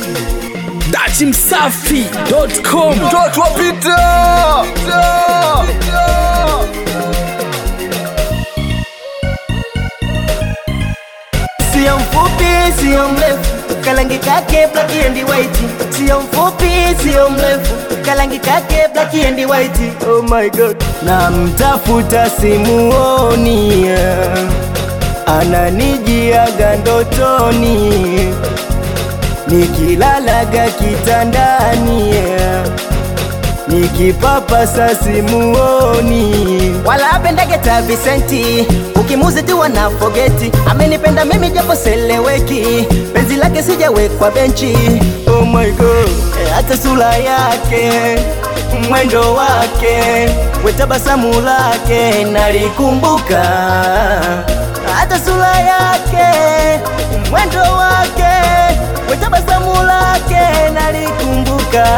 datimsafi.com mtoto wa Peter. Sio mfupi, sio mrefu, kalangi kake black and white. Sio mfupi, sio mrefu, kalangi kake black and white. Oh my god, namtafuta simuoni, ananijiaga ndotoni, nikilalaga kitandani nikipapasa simuoni, wala apendage ta Vicenti, ukimuzi tu wana fogeti, amenipenda mimi japo seleweki, penzi lake sijawekwa benchi. Oh my god, Eh, hata sura yake mwendo wake wetabasamu lake nalikumbuka, hata sura yake mwendo wake wetabasamu lake nalikumbuka.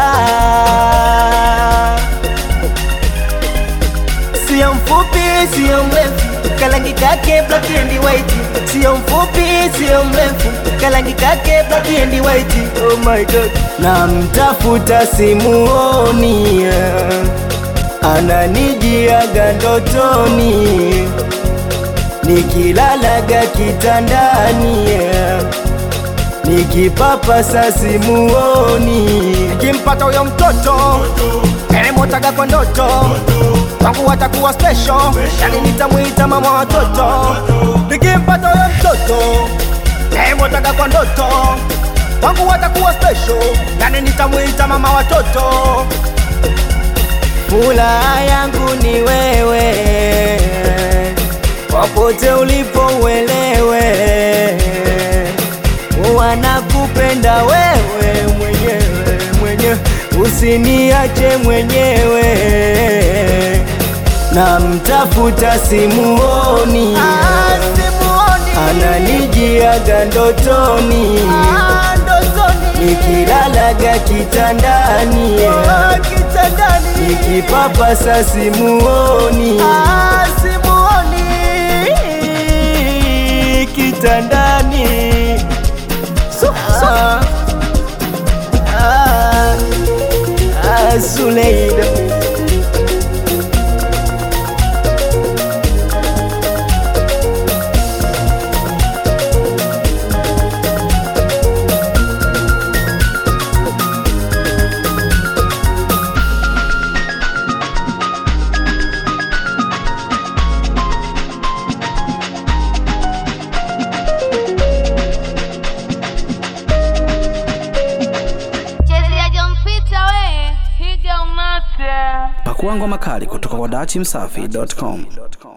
Sio mfupi, sio mrefu, kalangi kake black and white. Sio mfupi, sio mrefu, kalangi kake black and white. Oh my god, namtafuta simuoni, ananijiaga ndotoni, nikilalaga kitandani nikipapasa simuoni, nikimpata huyo mtoto elemotaga kwa ndoto wangu watakuwa special, yani nitamwita mama watoto. Nikimpata huyo mtoto elemotaga kwa ndoto wangu watakuwa special, yani nitamwita mama watoto. Furaha yangu ni wewe, popote ulipo uelewe wanakupenda wewe mwenyewe mwenyewe, usiniache mwenyewe. Namtafuta simuoni, ananijiaga ndotoni, nikilalaga kitandani, nikipapasa simuoni, kitandani Ah, ah, ah, Zuleida Chezea Jompita we, higa umate. pakuangwa makali kutoka kwa datimsafi.com